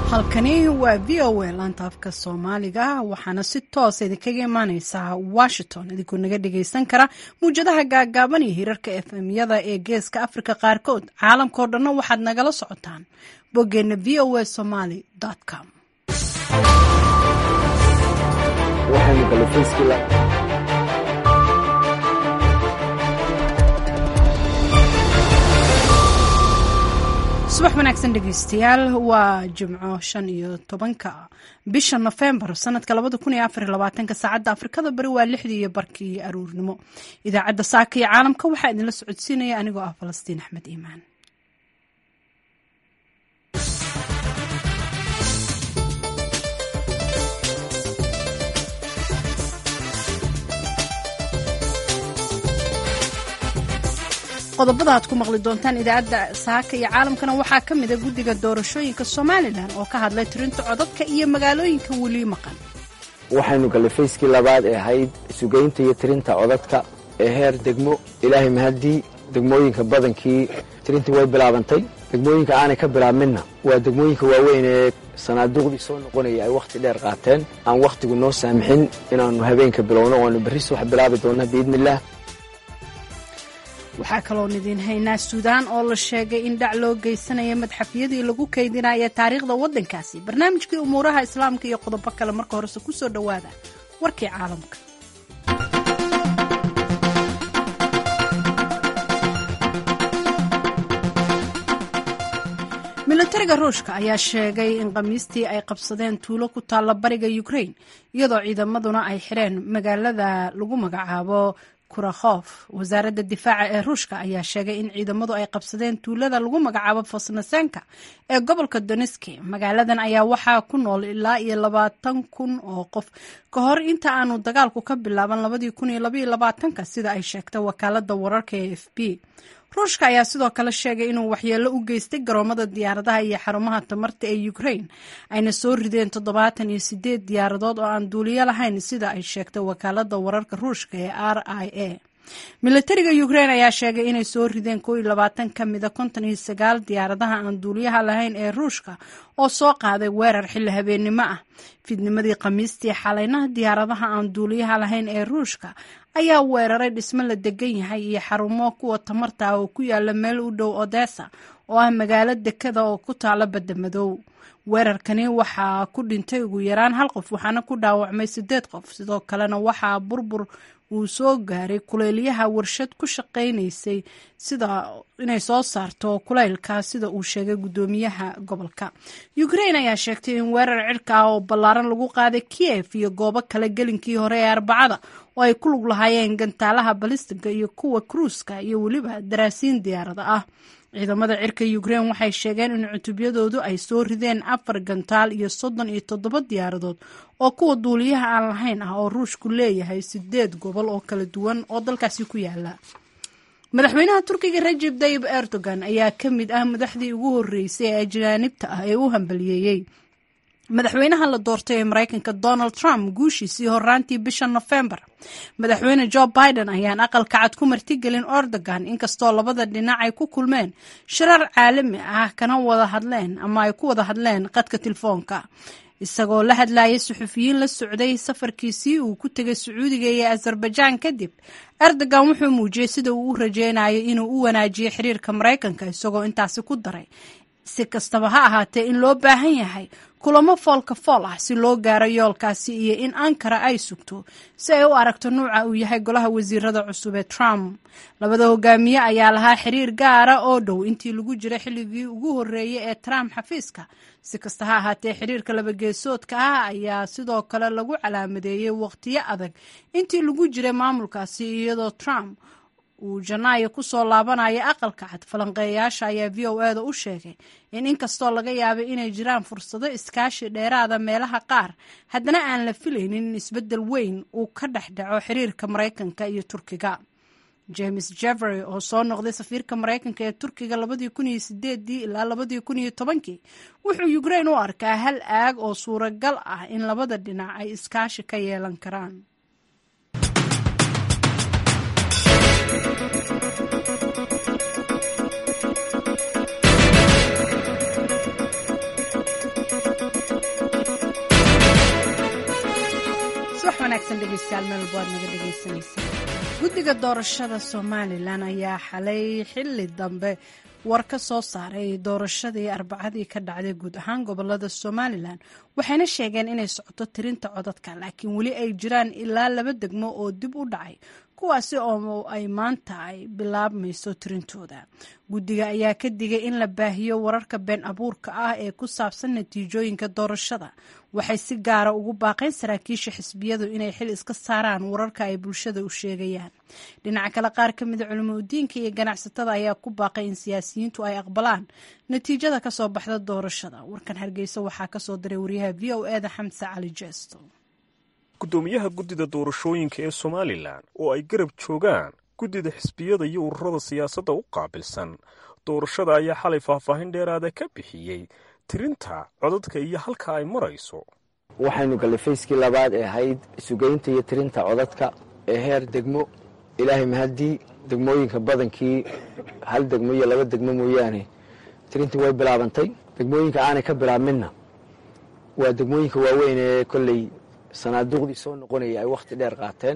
halkani waa v o a laanta afka soomaaliga waxaana si toosa idinkaga imaaneysaa washington idinkoo naga dhageysan kara muwjadaha gaagaaban iyo hirarka efmyada ee geeska afrika qaarkood caalamkao dhanna waxaad nagala socotaan boggeena v o a somaly com subax wanaagsan dhegeystayaal waa jimco shan iyo tobanka bisha nofembar sanadka labada kun iyo afar iyo labaatanka saacadda afrikada bari waa lixdii iyo barkii aruurnimo idaacadda saaka iyo caalamka waxaa idinla socodsiinaya anigoo ah falastiin axmed iimaan qodobada aad ku maqli doontaan idaacadda saaka iyo caalamkana waxaa ka mida guddiga doorashooyinka somalilan oo ka hadlay tirinta codadka iyo magaalooyinka weli maqan waxaynu gallay fayskii labaad ee ahayd sugaynta iyo tirinta codadka ee heer degmo ilaahay mahaddii degmooyinka badankii tirintii way bilaabantay degmooyinka aanay ka bilaabminna waa degmooyinka waaweyn ee sanaaduuqdii soo noqonaya ay wakhti dheer qaateen aan wakhtigu noo saamixin inaannu habeenka bilowno o aanu berris wax bilaabi doonna biidnillaah waxaa kaloon idiin haynaa suudaan oo la sheegay in dhac loo geysanaya madxafyadii lagu kaydinaya taariikhda waddankaasi barnaamijkii umuuraha islaamka iyo qodobo kale marka horese ku soo dhowaada warkii caalamka milatariga ruushka ayaa sheegay in khamiistii ay qabsadeen tuulo ku taalla bariga ukrain iyadoo ciidamaduna ay xireen magaalada lagu magacaabo kurakhof wasaaradda difaaca ee ruushka ayaa sheegay in ciidamadu ay qabsadeen tuulada lagu magacaabo fosnasenka ee gobolka doneski magaaladan ayaa waxaa ku nool ilaa iyo labaatan kun oo qof ka hor inta aanu dagaalku ka bilaaban labadii kun iyo labaiyo labaatanka sida ay sheegtay wakaalada wararka ee f b ruushka ayaa sidoo kale sheegay inuu waxyeello u geystay garoomada diyaaradaha iyo xarumaha tamarta ee ukrain ayna soo rideen toddobaatan iyo sideed diyaaradood oo aan duuliyo lahayn sida ay sheegtay wakaalada wararka ruushka ee r i a milatariga ukrain ayaa sheegay inay soo rideen koo iyo labaatan ka mida konton iyo sagaal diyaaradaha aan duuliyaha lahayn ee ruushka oo soo qaaday weerar xilli habeennimo ah fidnimadii khamiistii xalaynaha diyaaradaha aan duuliyaha lahayn ee ruushka ayaa weeraray dhismo la degan yahay iyo xarumo kuwa tamarta ah oo ku yaala meel u dhow odessa oo ah magaalo dekada oo ku taala badda madow weerarkani waxaa ku dhintay ugu yaraan hal qof waxaana ku dhaawacmay sideed qof sidoo kalena waxaa burbur uu soo gaaray kuleelyaha warshad ku shaqaynaysay sida inay soo saarto kuleylka sida uu sheegay guddoomiyaha gobolka ukrain ayaa sheegtay in weerar cirka ah oo ballaaran lagu qaaday kiev iyo goobo kale gelinkii hore ee arbacada oo ay ku lug lahaayeen gantaalaha balistiga iyo kuwa kruuska iyo weliba daraasiin diyaarada ah ciidamada cirka ukrain waxay sheegeen in cutubyadoodu ay soo rideen afar gantaal iyo soddon iyo toddoba diyaaradood oo kuwa duuliyaha aan lahayn ah oo ruushku leeyahay sideed gobol oo kala duwan oo dalkaasi ku yaala madaxweynaha turkiga rajeb tayib erdogan ayaa ka mid ah madaxdii ugu horreysay ee ajaanibta ah ee u hambaliyeeyey madaxweynaha la doortay ee maraykanka donald trump guushiisii horaantii bisha nofembar madaxweyne jo biden ayaan aqalka cad ku martigelin erdogan inkastoo labada dhinac ay ku kulmeen shirar caalami ah kana wada hadleen ama ay ku wada hadleen qadka telefoonka isagoo la hadlayay suxufiyiin la socday safarkiisii uu ku tegay sacuudiga iyo azerbajaan kadib erdogan wuxuu muujiyey sida uu u rajeynayo inuu u wanaajiyo xiriirka maraykanka isagoo intaasi ku daray si kastaba ha ahaatee in loo baahan yahay kulamo foolka fool ah si loo gaaro yoolkaasi iyo in ankara ay sugto si ay u aragto nuuca uu yahay golaha wasiirada cusub ee trump labada hogaamiye ayaa lahaa xiriir gaara oo dhow intii lagu jiray xilligii ugu horreeyey ee trump xafiiska si kasta ha ahaatee xiriirka labageesoodka ah ayaa sidoo kale lagu calaamadeeyey waqtiyo adag intii lagu jiray maamulkaasi iyadoo trump uu janaayo kusoo laabanaya aqalka cad falanqeeyayaasha ayaa v o e da u sheegay in inkastoo laga yaabay inay jiraan fursado iskaashi dheeraada meelaha qaar haddana aan la filaynin in isbeddel weyn uu ka dhex dhaco xiriirka maraykanka iyo turkiga james jeffery oo soo noqday safiirka maraykanka ee turkiga labadii kun iyo sideedii ilaa labadii kun iyo tobankii wuxuu ukrain u arkaa hal aag oo suuragal ah in labada dhinac ay iskaashi ka yeelan karaan wanaagsan dhegeystayaal meel walbo aad naga dhegeysanaysa guddiga doorashada somalilan ayaa xalay xili dambe war ka soo saaray doorashadii arbacadii ka dhacday guud ahaan gobolada somalilan waxayna sheegeen inay socoto tirinta codadka laakiin weli ay jiraan ilaa laba degmo oo dib u dhacay kuwaasi oo ay maanta ay bilaabmayso tirintooda guddiga ayaa ka digay in la baahiyo wararka been abuurka ah ee ku saabsan natiijooyinka doorashada waxay si gaara ugu baaqeen saraakiisha xisbiyadu inay xil iska saaraan wararka ay bulshada u sheegayaan dhinaca kale qaar ka mida culimo udiinka iyo ganacsatada ayaa ku baaqay in siyaasiyiintu ay aqbalaan natiijada kasoo baxda doorashada warkan hargeysa waxaa kasoo diray wariyaha v o eda xamse cali jeesto guddoomiyaha guddida doorashooyinka ee somalilan oo ay garab joogaan guddida xisbiyada iyo ururada siyaasadda u qaabilsan doorashada ayaa xalay faahfaahin dheeraada ka bixiyey tirinta codadka iyo halka ay marayso waxaynu gallay fayskii labaad ee ahayd sugaynta iyo tirinta codadka ee heer degmo ilaahay mahaddii degmooyinka badankii hal degmo iyo laba degmo mooyaane tirintii way bilaabantay degmooyinka aanay ka bilaabminna waa degmooyinka waaweyn ee kolley sanaaduuqdii soo noqonaya ay wakhti dheer qaateen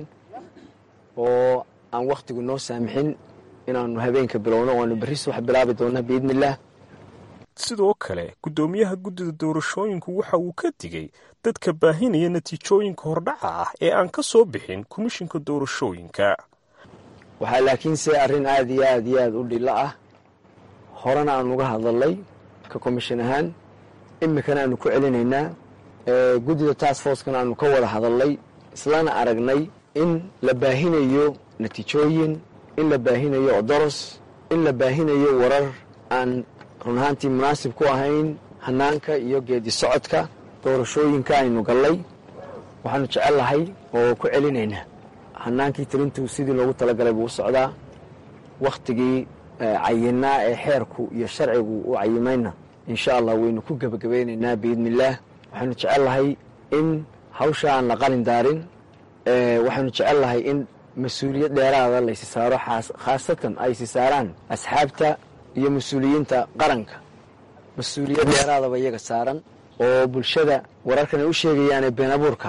oo aan wakhtigu noo saamixin inaannu habeenka bilowno oanu berri subax bilaabi doonna biidni illaah sidoo kale guddoomiyaha guddida doorashooyinku waxa uu ka digay dadka baahinaya natiijooyinka hordhaca ah ee aan ka soo bixin komishinka doorashooyinka waxaa laakiinse arrin aad iyo aad iyo aad u dhilo ah horena aan uga hadalnay ka komishin ahaan iminkana aanu ku celinaynaa guddida task forcekana aanu ka wada hadalnay islana aragnay in la baahinayo natiijooyin in la baahinayo odoros in la baahinayo warar aan run ahaantii munaasib ku ahayn hanaanka iyo geedi socodka doorashooyinka aynu gallay waxaanu jecel lahay oo ku celinaynaa hanaankii tirintu sidii loogu talagalay buu u socdaa wakhtigii cayinaa ee xeerku iyo sharcigu u cayimayna insha allah waynu ku gebagabaynaynaa biidni illaah waxaanu jecel lahay in hawsha aan la qalin daarin waxaanu jecel lahay in mas-uuliyad dheeraada laysi saaro khaasatan ay si saaraan asxaabta iyo mas-uuliyiinta qaranka mas-uuliyad dheeraadaba iyaga saaran oo bulshada wararkan ay u sheegayaane been abuurka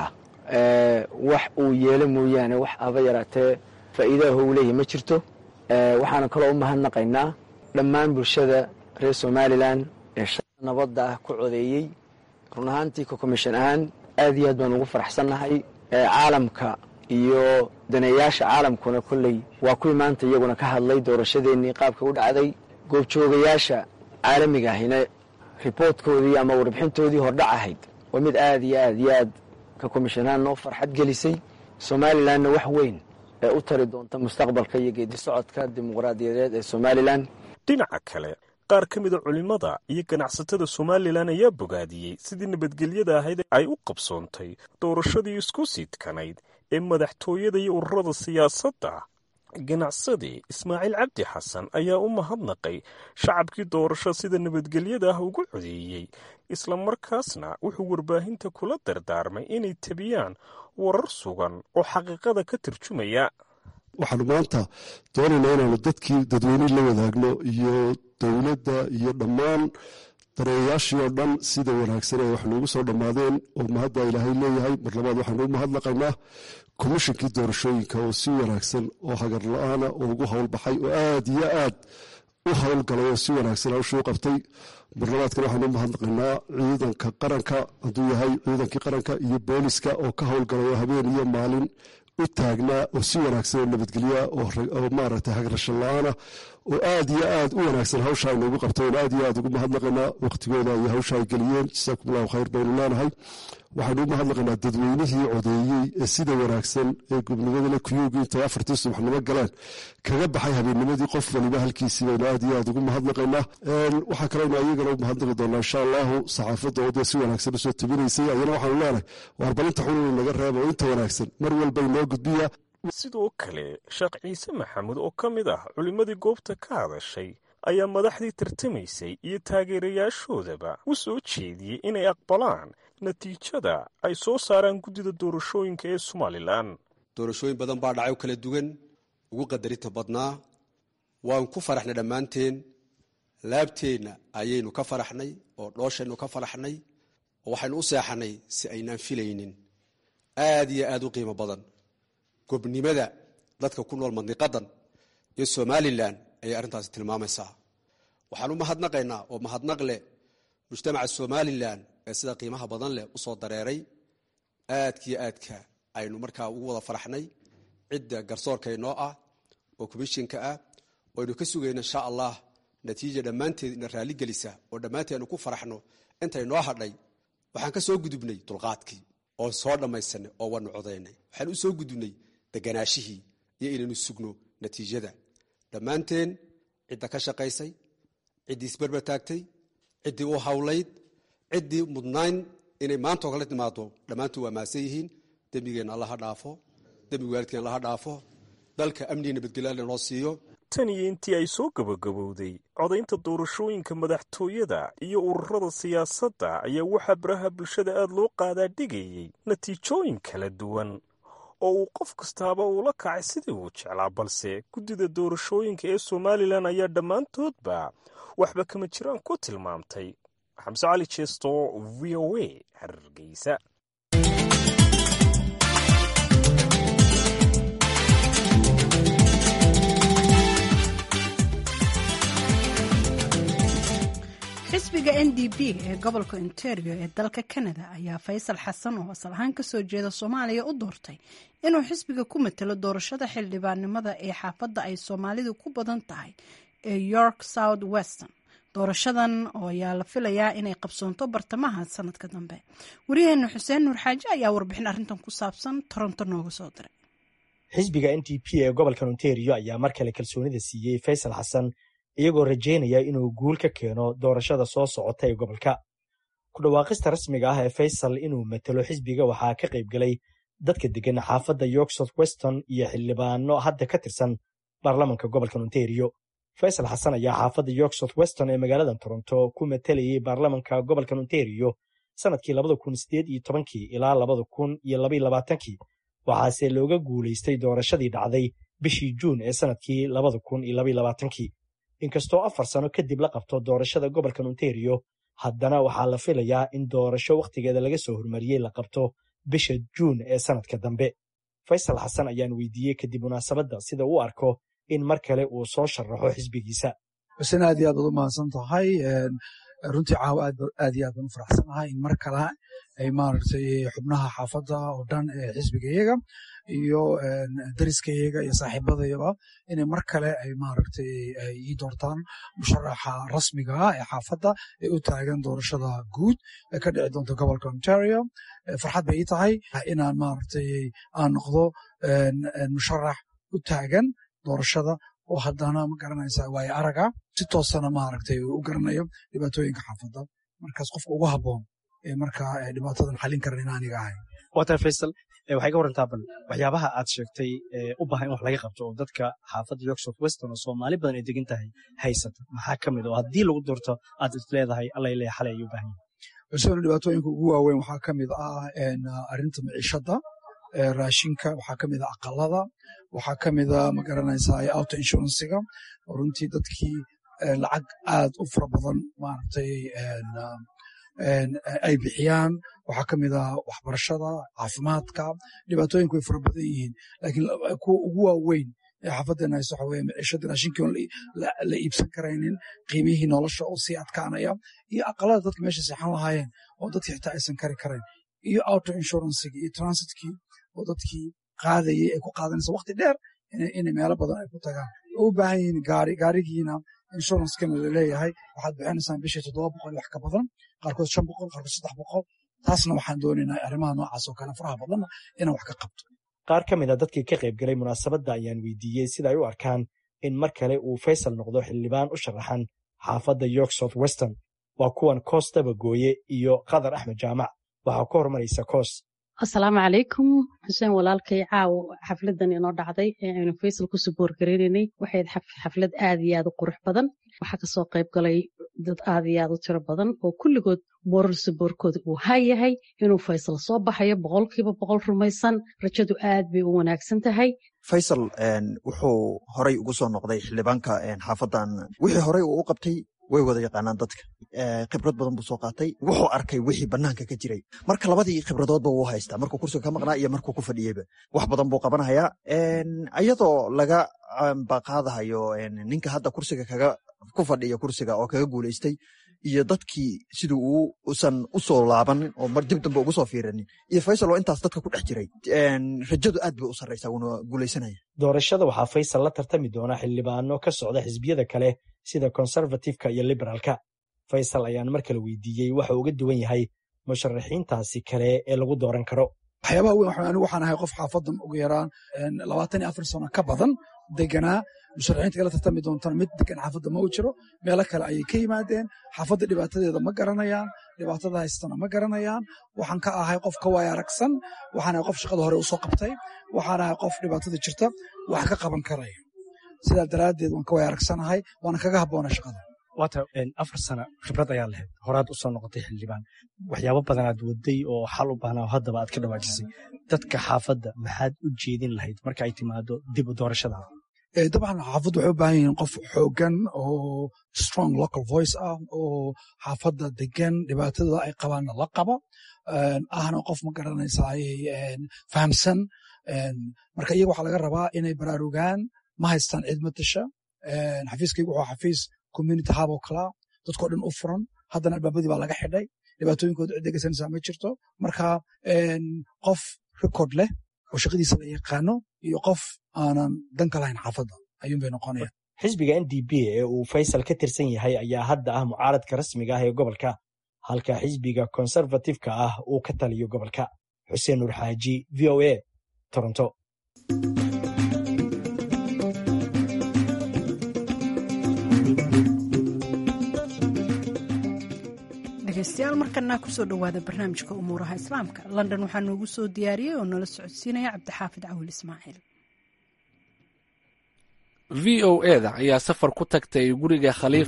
wax uu yeelo mooyaane wax aba yaraatee faa'iidaha u leeyahy ma jirto waxaana kaloo u mahadnaqaynaa dhammaan bulshada reer somalilan ee shala nabadda ah ku codeeyey run ahaantii ka komishan ahaan aad iyo aad baan ugu faraxsannahay caalamka iyo daneeyaasha caalamkuna kolley waa kuwii maanta iyaguna ka hadlay doorashadeennii qaabka u dhacday goobjoogayaasha caalamiga ahina riboortkoodii ama warbixintoodii hordhac ahayd waa mid aad iyo aad iyo aad ka komishanaan noo farxad gelisay somalilanna wax weyn ee u tari doonta mustaqbalka iyo geedi socodka dimuqraadiyadeed ee somalilan dhinaca kale qaar ka mida culimmada iyo ganacsatada somalilan ayaa bogaadiyey sidii nabadgelyada ahayd ay u qabsoontay doorashadii isku siidkanayd ee madaxtooyada iyo ururada siyaasadda ganacsade ismaaciil cabdi xasan ayaa u mahadnaqay shacabkii doorasho sida nabadgelyada ah ugu codeeyey islamarkaasna wuxuu warbaahinta kula dardaarmay inay tabiyaan warar sugan oo xaqiiqada ka tarjumaya waxaanu maanta doonaynaa inaanu dadkii dadweynihii la wadaagno iyo dowladda iyo dhammaan dareeyayaashii oo dhan sida wanaagsan ee wax noogu soo dhammaadeen oo mahadda ilaahay leeyahay mar labaad waxaanu u mahadnaqaynaa komishinkii doorashooyinka oo si wanaagsan oo hagar la-aana oo ugu howlbaxay oo aad iyo aad u howlgalay oo si wanaagsan hawshuu qabtay marlabaadkana waxaanu u mahadnaqaynaa ciidanka qaranka hadduu yahay ciidankii qaranka iyo booliska oo ka howlgalay oo habeen iyo maalin u taagnaa oo si wanaagsan oo nabadgelyaa oo maaragtay hagrashan la-aana oo aad iyo aad u wanaagsan hawsha ay noogu qabtay oon aad iyo aad ugu mahadnaqaynaa waqtigooda iyo hawsha ay geliyeen jasaakum allahu khayr baynu leenahay waxaynu u mahadnaqaynaa dadweynihii codeeyey ee sida wanaagsan ee gubnimadale kuyuugii intay afartii subaxnimo galeen kaga baxay habeennimadii qof waliba halkiisii baynu aad iyo aad ugu mahadnaqaynaa waxaa kaleynu ayagana u mahadnaqi doonaa insha allahu saxaafadda oo dee si wanaagsan usoo tabinaysay ayana waxaanu leenahay waarbalinta xununu naga reeba oo inta wanaagsan mar walba inoo gudbiya sidoo kale sheekh ciise maxamuud oo ka mid ah culimmadii goobta ka hadashay ayaa madaxdii tartamaysay iyo taageerayaashoodaba u soo jeediyey inay aqbalaan natiijada ay soo saaraan guddida doorashooyinka ee somalilan doorashooyin badan baa dhacay oo kala duwan ugu qadarinta badnaa waan ku faraxnay dhammaanteen laabteenna ayaynu ka faraxnay oo dhooshaynu ka faraxnay oo waxaynu u seexanay si aynaan filaynin aad iyo aad u qiimo badan gobnimada dadka ku nool mandiqadan iyo somalilan ayay arrintaasi tilmaamaysaa waxaan u mahadnaqaynaa oo mahadnaq leh mujtamaca somalilan ee sida qiimaha badan leh usoo dareeray aadkiyo aadka aynu markaa ugu wada faraxnay cidda garsoorka inoo ah oo komishinka ah oo aynu ka sugayno insha allah natiija dhammaanteed ina raaligelisa oo dhammaanteed aynu ku faraxno intay noo hadhay waxaan ka soo gudubnay dulqaadkii oo soo dhammaysanay oo waanu codaynay waxaan u soo gudubnay deganaashihii iyo inaynu sugno natiijada dhammaanteen cidda ka shaqaysay ciddii isberber taagtay ciddii u hawlayd ciddii mudnayn inay maantao kala timaado dhammaantood waa maasan yihiin dembigeenna alla ha dhaafo dembiga waalidkeen alla ha dhaafo dalka amniga nabadgelyo alla noo siiyo tan iyo intii ay soo gabagabowday codaynta doorashooyinka madaxtooyada iyo ururada siyaasadda ayaa waxaa baraha bulshada aad loo qaadaa dhigayay natiijooyin kala duwan oo uu qof kastaaba uula kacay sidii uu jeclaa balse guddida doorashooyinka ee somalilan ayaa dhammaantoodba waxba kama jiraan ku tilmaamtay xamse cali jeesto v o a hargeysa xisbiga n d p ee gobolka ontario ee dalka canada ayaa faysal xasan oo asal ahaan kasoo jeeda soomaaliya u doortay inuu xisbiga ku matalo doorashada xildhibaannimada ee xaafadda ay soomaalidu ku badan tahay ee york south western doorashadan oo ayaa la filayaa inay qabsoonto bartamaha sanadka dambe waryaheena xuseen nuur xaaje ayaa warbixin arrintan ku saabsan toronto nooga soo diray xisbiga n d p ee gobolka ontario ayaa mar kale kalsoonida siiyey faysal xasan iyagoo rajaynaya inuu guul ka keeno doorashada soo socota ee gobolka ku dhawaaqista rasmiga ah ee faysal inuu matalo xisbiga waxaa ka qayb galay dadka deggan xaafadda york south weston iyo xildhibaano hadda ka tirsan baarlamanka gobolka ontario faysal xasan ayaa xaafadda york south weston ee magaalada toronto ku matalayay baarlamanka gobolka ontario sannadkii labada kun sideed iyo tobankii ilaa labada kun iyo labaiyo labaatankii waxaase looga guulaystay doorashadii dhacday bishii juun ee sannadkii labada kun iyo labaiyo labaatankii inkastoo afar sano kadib la qabto doorashada gobolka ontario haddana waxaa la filayaa in doorasho wakhtigeeda laga soo hormariyey la qabto bisha juun ee sannadka dambe faysal xasan ayaan weydiiyey kadib munaasabadda sida uu arko in mar kale uu soo sharaxo xisbigiisa xuseen aad iyo aad baad u mahadsan tahay runtii caawa aad iyo aad baan u faraxsanahay in mar kale ay maaragtay xubnaha xaafadda oo dhan ee xisbigayaga iyo dariskayaga iyo saaxiibadayaba inay mar kale ay maaragtay ay ii doortaan musharaxa rasmiga ah ee xaafadda ee u taagan doorashada guud ee ka dhici doonta gobolka ontario farxad bay ii tahay inaan maaragtay aan noqdo musharax u taagan doorashada oo haddana ma garanaysa waayo araga si toosana maaragtay u garanayo dhibaatooyinka xaafadda markaas qofka ugu habboon ee markaa dhibaatadan xallin karan in aniga ahay waatan faysal waxay ka warantaa bal waxyaabaha aad sheegtay u baahan in wax laga qabto oo dadka xaafadda york south weston oo soomaali badan ay degan tahay haysata maxaa ka mid oo haddii lagu doorto aad is leedahay alla ileh xalay ayuu baahan yahay xuseen dhibaatooyinka ugu waaweyn waxaa ka mid ah arrinta miciishadda raashinka waxaa ka mid ah aqalada waxaa ka mid a ma garanaysaa auto insurancega runtii dadkii lacag aad u fara badan maaragtay ay bixiyaan waxaa ka mid ah waxbarashada caafimaadka dhibaatooyinku way fara badan yihiin laakiin kuwa ugu waaweyn ee xaafaddeena hayso waxa weye miciishadda raashinkii oon la iibsan karaynin qiimihii nolosha oo sii adkaanaya iyo aqalada dadka meesha seexan lahaayeen oo dadkii xitaa aysan kari karayn iyo auto insurancegii iyo transitkii oo dadkii qaadayay ay ku qaadanaysa waqti dheer inay meelo badan ay ku tagaan oo u baahan yihiin gaari gaarigiina insurancekana laleeyahay waxaad bixinaysaan bishii toddoba boqol wax ka badan qaarkood shan boqol qaarkood saddex boqol taasna waxaan doonaynaa arrimaha noocaas oo kale faraha badanna inaan wax ka qabto qaar ka mid a dadkii ka qayb galay munaasabadda ayaan weydiiyey sida ay u arkaan in mar kale uu faysal noqdo xildhibaan u sharaxan xaafadda york south weston waa kuwan koos dabagooye iyo qadar axmed jaamac waxaa ku horumaraysa koos asalaamu calaykum xuseen walaalkay caawo xafladan inoo dhacday ee aynu faysal ku suboor gareynaynay waxayd xaflad aad iyo aad u qurux badan waxaa kasoo qayb galay dad aad iyo aad u tiro badan oo kulligood boorar suboorkooda uu hayahay inuu faysal soo baxayo boqolkiiba boqol rumaysan rajadu aad bay u wanaagsan tahay faysal wuxuu horay ugu soo noqday xildhibaanka xaafadan wixii horey uu u qabtay way wada yaqaanaan dadka khibrad badan buu soo qaatay wuxuu arkay wixii banaanka ka jiray marka labadii khibradoodba wuu haystaa markuu kursiga ka maqnaa iyo markuu ku fadhiyeyba wax badan buu qabanayaa iyadoo laga baqaadahayo ninka hadda kursiga kaga ku fadhiya kursiga oo kaga guulaystay iyo dadkii siduu uu usan u soo laabanin oo mar dib dambe ugu soo fiiranin iyo faysal oo intaas dadka ku dhex jiray rajadu aad bay u sarraysaa wuuna guulaysanaya doorashada waxaa faysal la tartami doona xildhibaano ka socda xisbiyada kale sida conservativeka iyo liberaalka faysal ayaan mar kale weydiiyey waxa uga duwan yahay musharaxiintaasi kale ee lagu dooran karo waxyaabaha weyn anigu waxaan ahay qof xaafadan ugu yaraan labaatan iyo afar sano ka badan deganaa musharaxiinta kala tartami doontana mid degan xaafadda ma u jiro meelo kale ayay ka yimaadeen xaafadda dhibaatadeeda ma garanayaan dhibaatada haystana ma garanayaan waxaan ka ahay qof ka waaya aragsan waxaan ahay qof shaqada hore usoo qabtay waxaan ahay qof dhibaatada jirta wax ka qaban karaya sidaa daraaddeed waan ka waaya aragsanahay waana kaga habboona shaqada waata afar sana khibrad ayaa lahayd horaad usoo noqotay xildhibaan waxyaabo badanaad waday oo xal u baahnaa haddaba aad ka dhawaajisay dadka xaafadda maxaad u jeedin lahayd marka ay timaado dib u doorashada dabcan xaafaddu waxay u baahan yihiin qof xoogan oo strong local voice ah oo xaafadda degan dhibaatada ay qabaanna la qaba ahna qof ma garanaysaa fahamsan marka iyaga waxaa laga rabaa inay baraarugaan ma haystaan cid matasha xafiiskaygu wuxuu xafiis community hub oo kalaa dadkoo dhan u furan haddana albaabadii baa laga xidhay dhibaatooyinkooda cid dhegeysanaysaa ma jirto marka qof record leh oo shaqadiisa la yaqaano iyo qof aanan danka lahayn xaafadda ayuun bay noqonayaan xisbiga n d p ee uu faysal ka tirsan yahay ayaa hadda ah mucaaradka rasmiga ah ee gobolka halka xisbiga konservatifka ah uu ka taliyo gobolka xuseen nuur xaaji v o a toronto dhegeystayaal markana kusoo dhowaada barnaamijka umuuraha islaamka london waxaa noogu soo diyaariyey oo nala socodsiinaya cabdixaafid cawil ismaaciil v o eda ayaa safar ku tagtay guriga khaliif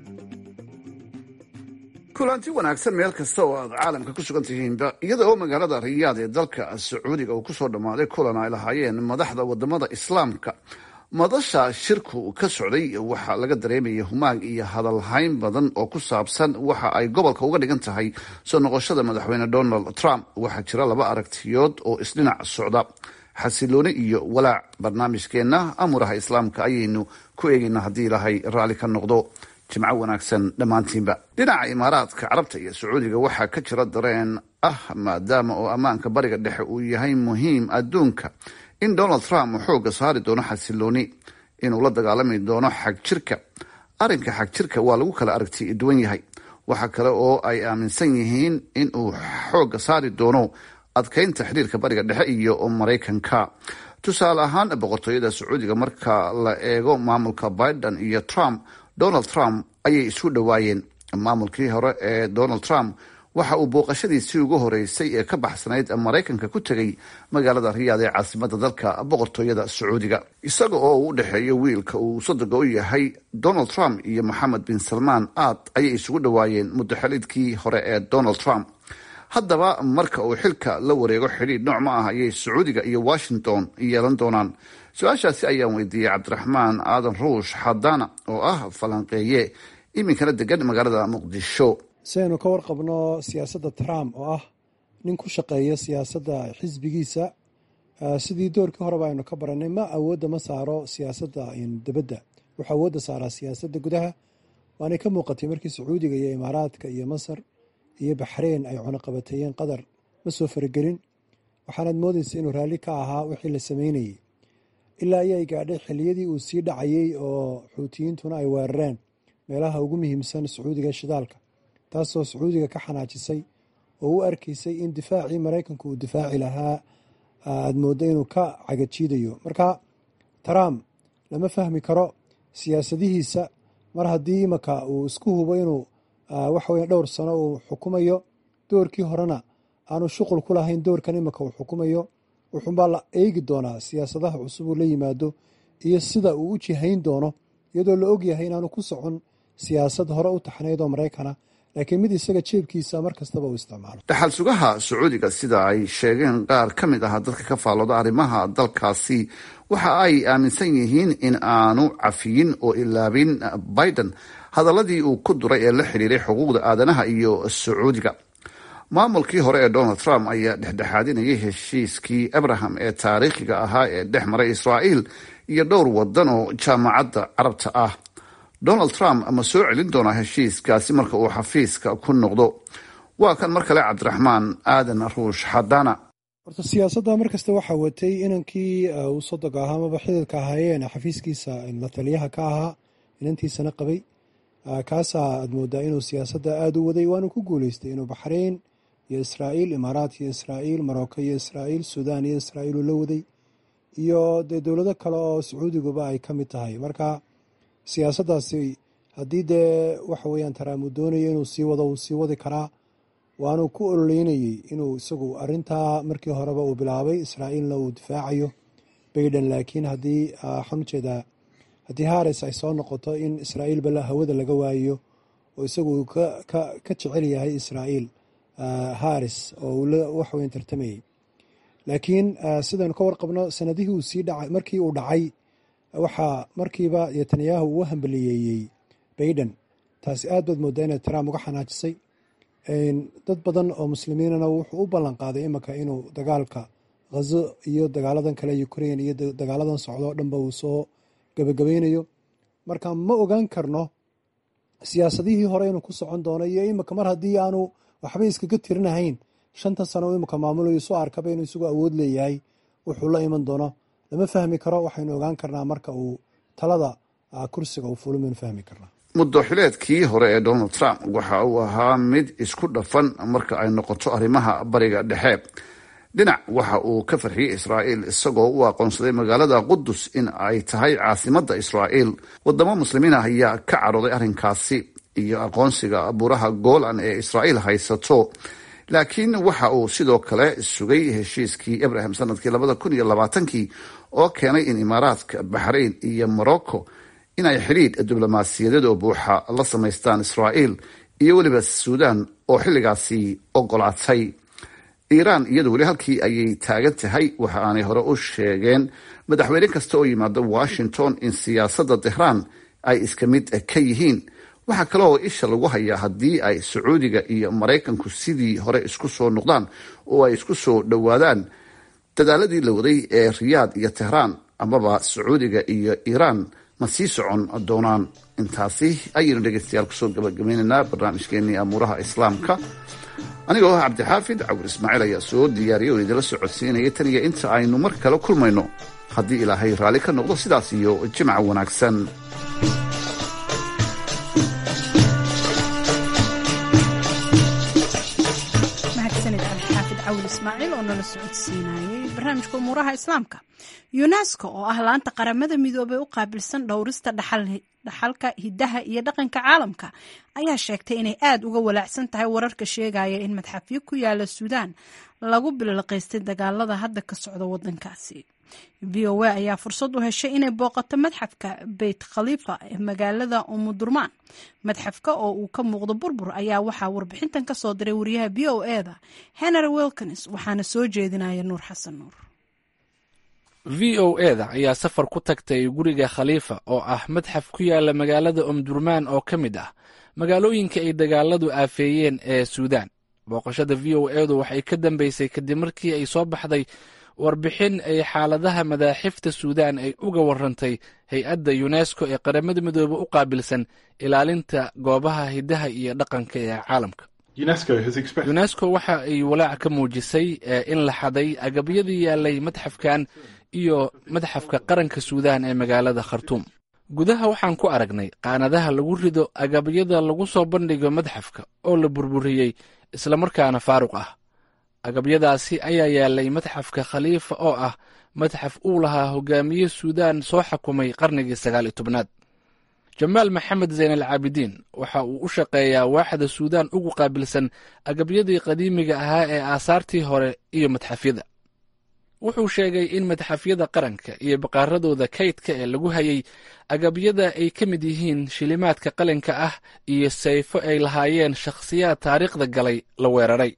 kulanti wanaagsan meel kasta oo aad caalamka ku sugan tihiinba iyada oo magaalada riyaad ee dalka sacuudiga uu kusoo dhammaaday kulan ay lahaayeen madaxda wadamada islaamka madasha shirku ka socday waxaa laga dareemaya humaag iyo hadalhayn badan oo ku saabsan waxa ay gobolka uga dhigan tahay soo noqoshada madaxweyne donald trump waxaa jira laba aragtiyood oo isdhinac socda xasilooni iyo walaac barnaamijkeenna amuraha islaamka ayaynu ku eegaynaa haddii ilaahay raalli ka noqdo jimco wanaagsan dhammaantiinba dhinaca imaaraadka carabta iyo sacuudiga waxaa ka jira dareen ah maadaama oo ammaanka bariga dhexe uu yahay muhiim adduunka in donald trump uu xoogga saari doono xasilooni inuu la dagaalami doono xagjirka arrinka xagjirka waa lagu kala aragti duwan yahay waxa kale oo ay aaminsan yihiin in uu xoogga saari doono adkeynta xiriirka bariga dhexe iyo maraykanka tusaale ahaan boqortooyada sacuudiga marka la eego maamulka biden iyo trump donald trump ayay isu dhowaayeen maamulkii hore ee donald trump waxa uu booqashadiisii ugu horeysay ee ka baxsanayd maraykanka ku tegay magaalada riyaad ee caasimada dalka boqortooyada sacuudiga isaga oo uu u dhexeeyo wiilka uu sadoga u yahay donald trump iyo moxamed bin salmaan aad ayay isugu dhowaayeen muddaxelidkii hore ee donald trump haddaba marka uu xilka la wareego xidhiidh nooc ma ah ayay sacuudiga iyo washington yeelan doonaan su-aashaasi ayaan weydiiyey cabdiraxmaan aadan ruush xadaana oo ah falanqeeye iminkana degan magaalada muqdisho si aynu ka warqabno siyaasadda trump oo ah nin ku shaqeeya siyaasadda xisbigiisa sidii doorkii horeba aynu ka baranay ma awoodda ma saaro siyaasadda dibadda wuxuu awoodda saaraa siyaasadda gudaha waanay ka muuqatay markii sacuudiga iyo imaaraadka iyo masar iyo baxreyn ay cunuqabateeyeen qatar ma soo faragelin waxaanaad moodaysa inuu raalli ka ahaa wixii la sameynayey ilaa ayay gaadhay xilliyadii uu sii dhacayey oo xuutiyiintuna ay weerareen meelaha ugu muhiimsan sacuudiga shidaalka taasoo sacuudiga ka xanaajisay oo u arkaysay in difaacii maraykanku uu difaaci lahaa aad mooddo inuu ka cagajiidayo marka trump lama fahmi karo siyaasadihiisa mar haddii imaka uu isku hubo inuu waxaweye dhowr sano uu xukumayo doorkii horena aanu shuqul ku lahayn doorkan imika uu xukumayo wuxuunbaa la eegi doonaa siyaasadaha cusub uu la yimaado iyo sida uu u jihayn doono iyadoo la ogyahay inaanu ku socon siyaasad hore u taxnayd oo maraykana laakiin mid isaga jeebkiisa mar kastaba uu isticmaalo dhaxal sugaha sacuudiga sida ay sheegeen qaar ka mid ah dadka ka faallooda arrimaha dalkaasi waxa ay aaminsan yihiin in aanu cafiyin oo ilaabin biden hadaladii uu ku duray ee la xidhiiray xuquuqda aadanaha iyo sacuudiga maamulkii hore ee donald trump ayaa dhexdhexaadinayay heshiiskii abraham ee taariikhiga ahaa ee dhex maray israa'iil iyo dhowr wadan oo jaamacadda carabta ah donald trump ma soo celin doonaa heshiiskaasi marka uu xafiiska ku noqdo waa kan mar kale cabdiraxmaan aadan ruush xadana horta siyaasadda mar kasta waxaa watay inankii uu sodoga ahaa amaba xididka ahaayeen xafiiskiisa lataliyaha ka ahaa inantiisana qabay kaasaa aad moodaa inuu siyaasadda aada u waday waanu ku guuleystay inuu baxrayn iyo israa'iil imaaraat iyo israa'iil marocco iyo israa'iil suudaan iyo israa'iil uu la waday iyo dee dowlado kale oo sacuudiguba ay ka mid tahay marka siyaasaddaasi haddii dee waxa weeyaan taraam uu doonayo inuu sii wado uu sii wadi karaa waanu ku ololeynayey inuu isagu arintaa markii horeba uu bilaabay israa'iilna uu difaacayo bayden laakiin haddii waxaan ujeedaa haddii haris ay soo noqoto in israa'iilba hawada laga waayo oo isagu uu ka jecel yahay israa'iil haris oo uu waxweyn tartamayey laakiin sidaynu ka warqabno sanadihii uu sii dhacay markii uu dhacay waxaa markiiba netanyahu uu hambaliyeeyey bayden taasi aad baad moodaa inay trump uga xanaajisay dad badan oo muslimiinana wuxuu u ballan qaaday imika inuu dagaalka ghazo iyo dagaaladan kale ukrain iyo dagaaladan socdo o dhanba uu soo gabagabaynayo marka ma ogaan karno siyaasadihii hore inuu ku socon doono iyo imika mar haddii aanu waxba iskaga tirinahayn shantan sano u imika maamulayo soo arkaba inuu isagu awood leeyahay wuxuu la iman doono lama fahmi karo waxaynu ogaan karnaa marka uu talada kursiga uu fulo maynu fahmi karnaa muddoxileedkii hore ee donald trump waxa uu ahaa mid isku dhafan marka ay noqoto arrimaha bariga dhexe dhinac waxa uu ka farxiyey israa'iil isagoo u aqoonsaday magaalada qudus in ay tahay caasimadda israa'iil wadamo muslimiin ah ayaa ka cadhooday arrinkaasi iyo aqoonsiga buuraha golan ee israa'iil haysato laakiin waxa uu sidoo kale sugay heshiiskii abraham sanadkii labada kun iyo labaatankii oo keenay in imaaraadka baxrayn iyo morocco inay xidhiidh diblomaasiyadeed oo buuxa la samaystaan israa'iil iyo weliba suudaan oo xilligaasi ogolaatay iiraan iyadu weli halkii ayay taagan tahay waxa aanay hore u sheegeen madaxweyne kasta oo yimaada washington in siyaasadda tehraan ay iska mid ka yihiin waxaa kale oo isha lagu hayaa haddii ay sacuudiga iyo maraykanku sidii hore isku soo noqdaan oo ay isku soo dhowaadaan dadaaladii la waday ee riyaad iyo tehraan amaba sacuudiga iyo iiraan ma sii socon doonaan intaasi ayaynu dhegeystayaal kusoo gabagabaynaynaa barnaamijkeenii amuuraha islaamka anigoo ah cabdixaafid cawur ismaaciil ayaa soo diyaariyay oo idinla socodsiinaya tan iyo inta aynu mar kale kulmayno haddii ilaahay raalli ka noqdo sidaas iyo jimca wanaagsan mahadsanid cabdixaafid cawil ismaaciil oo nala socodsiinayay barnaamijka umuuraha islaamka yunesko oo ah laanta qaramada midoobey u qaabilsan dhowrista dhaxalka hidaha iyo dhaqanka caalamka ayaa sheegtay inay aada uga walaacsan tahay wararka sheegaya in madxafyo ku yaala suudaan lagu bililaqaystay dagaalada hadda ka socda wadankaasi v o a ayaa fursad u heshay inay booqato madxafka beyt khaliifa ee magaalada umudurmaan madxafka oo uu ka muuqdo burbur ayaa waxaa warbixintan ka soo diray wariyaha v o e da henry wilkins waxaana soo jeedinaya nuur xasan nuur v o e da ayaa safar ku tagtay guriga khaliifa oo ah madxaf ku yaala magaalada umdurmaan oo ka mid ah magaalooyinka ay dagaaladu aafeeyeen ee suudaan booqashada v o e du waxay ka dambeysay kadib markii ay soo baxday warbixin ay xaaladaha madaaxifta suudaan ay uga warantay hay-adda yunesko ee qaramada midoobe u qaabilsan ilaalinta goobaha hidaha iyo dhaqanka ee caalamka yunesko waxa ay walaac ka muujisay in la xaday agabyadii yaalay madxafkan iyo madxafka qaranka suudaan ee magaalada khartuum gudaha waxaan ku aragnay qaanadaha lagu rido agabyada lagu soo bandhigo madxafka oo la burburiyey islamarkaana faaruq ah agabyadaasi ayaa yaalay madxafka khaliifa oo ah madxaf uu lahaa hogaamiye suudaan soo xakumay qarnigii sagaal iyo tobnaad jamaal maxamed zayn al caabidiin waxa uu u shaqeeyaa waaxda suudaan ugu qaabilsan agabyadii qadiimiga ahaa ee aasaartii hore iyo madxafyada wuxuu sheegay in madxafyada qaranka iyo baqaaradooda kaydka ee lagu hayay agabyada ay ka mid yihiin shilimaadka qalinka ah iyo sayfo ay lahaayeen shakhsiyaad taariikhda galay la weeraray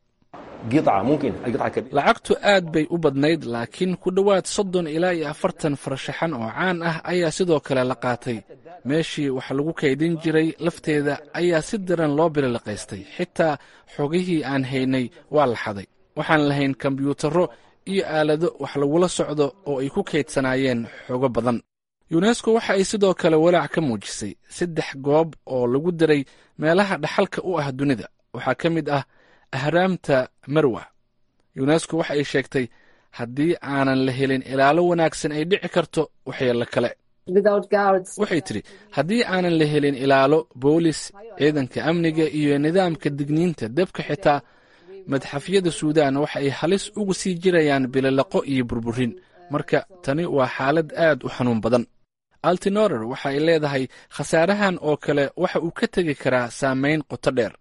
lacagtu aad bay u badnayd laakiin ku dhowaad soddon ilaa iyo afartan farshaxan oo caan ah ayaa sidoo kale la qaatay meeshii wax lagu kaydin jiray lafteeda ayaa si daran loo bililiqaystay xitaa xogihii aan haynay waa la xaday waxaan lahayn kombyuutarro iyo aalado wax lagula socdo oo ay ku kaydsanaayeen xogo badan yunesko waxa ay sidoo kale walaac ka muujisay saddex goob oo lagu diray meelaha dhaxalka u ah dunida waxaa ka mid ah ahraamta marwa yunesko waxa ay sheegtay haddii aanan la helin ilaalo wanaagsan ay dhici karto waxyeello kale waxay tidhi haddii aanan la helin ilaalo boolis ciidanka amniga iyo nidaamka digniinta debka xitaa madxafyada suudaan waxa ay halis ugu sii jirayaan bililaqo iyo burburin marka tani waa xaalad aad u xanuun badan altinorer waxa ay leedahay khasaarahan oo kale waxa uu ka tegi karaa saamayn qoto dheer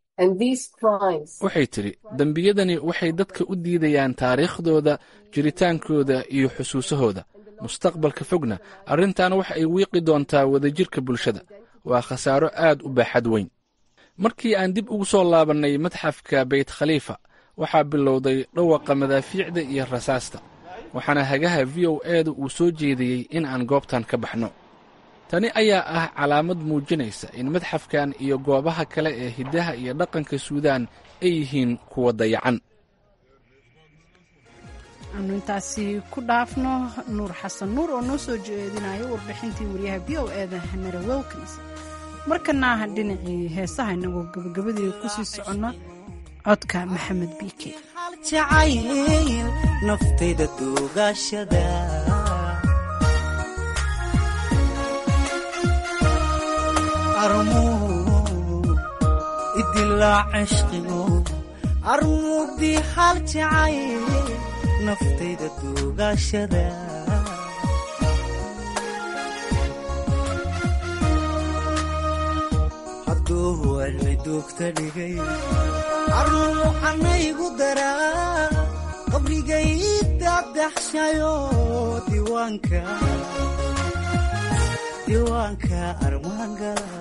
waxay tidhi dembiyadani waxay dadka u diidayaan taariikhdooda jiritaankooda iyo xusuusahooda mustaqbalka fogna arrintan waxa ay wiiqi doontaa wadajirka bulshada waa khasaaro aad u baaxad weyn markii aan dib ugu soo laabannay madxafka beyt khaliifa waxaa bilowday dhawaqa madaafiicda iyo rasaasta waxaana hagaha v o eeda uu soo jeediyey in aan goobtan ka baxno tani ayaa ah calaamad muujinaysa in madxafkan iyo goobaha kale ee hiddaha iyo dhaqanka suudaan ay yihiin kuwa dayacan aanu intaasi ku dhaafno nuur xasan nuur oo noo soo jeedinayo warbixintii wariyaha v o eeda hanare wilkins markana dhinacii heesaha inagoo gabagabadii kusii soconno codka maxamed biike jacayl naftayda duugashada idilaa cishqigo armuugdii hal jacayl naftayda duugashada hadduu cilmi duugta dhigay armu anaygu daraa qabrigay dadaxshayo diiwaanka diiwaanka armaangala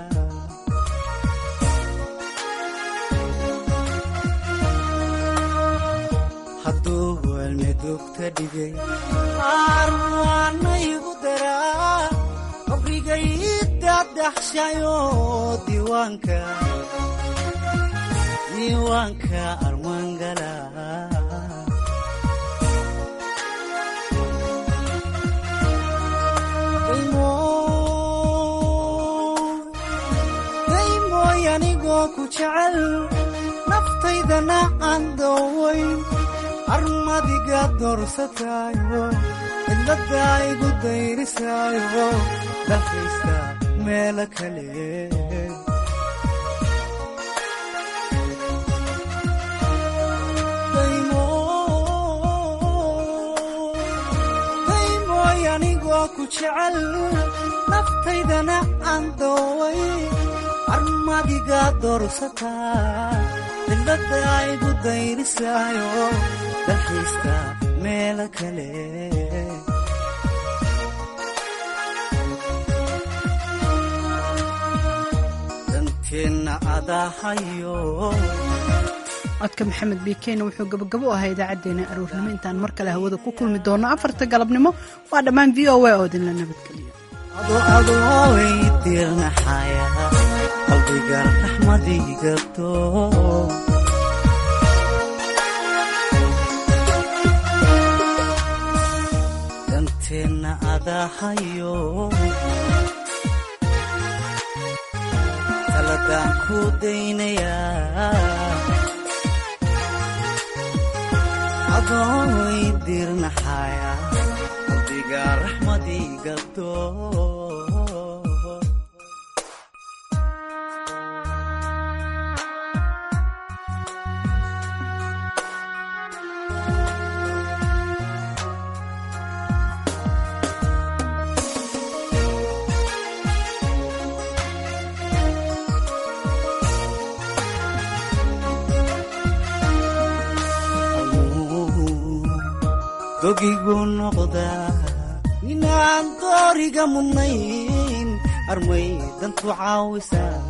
hadduu cilmi duugta dhigay armu anaygu daraa qabrigay dadaxshayo diiwaanka diiwaanka armaangala daymooy anigoo ku jecel naftaydana aan doowayn armadiga doorsataayo cidladda igu dayrisaayo dalkaysta meelo kale daymooy anigoo ku jecel naftaydana aan dooway armadiga doorsataa cidladda igu dayrisaayo dalxiista meelo kale danteenna adahayo codka maxamed biikeena wuxuu gabagabo u ahaa idaacaddeenna aroornimo intaan mar kale hawada ku kulmi doono afarta galabnimo waa dhammaan v o a oo idinla nabadgeliyo adoaway dirnaxaya qalbiga raxmadigabto danteenna adahayo taladaan ku daynayaa adooy dirnaxaya qalbiga raxmadigabto dogigu noqdaa inaan dooriga mudnayn armay dantu caawisaa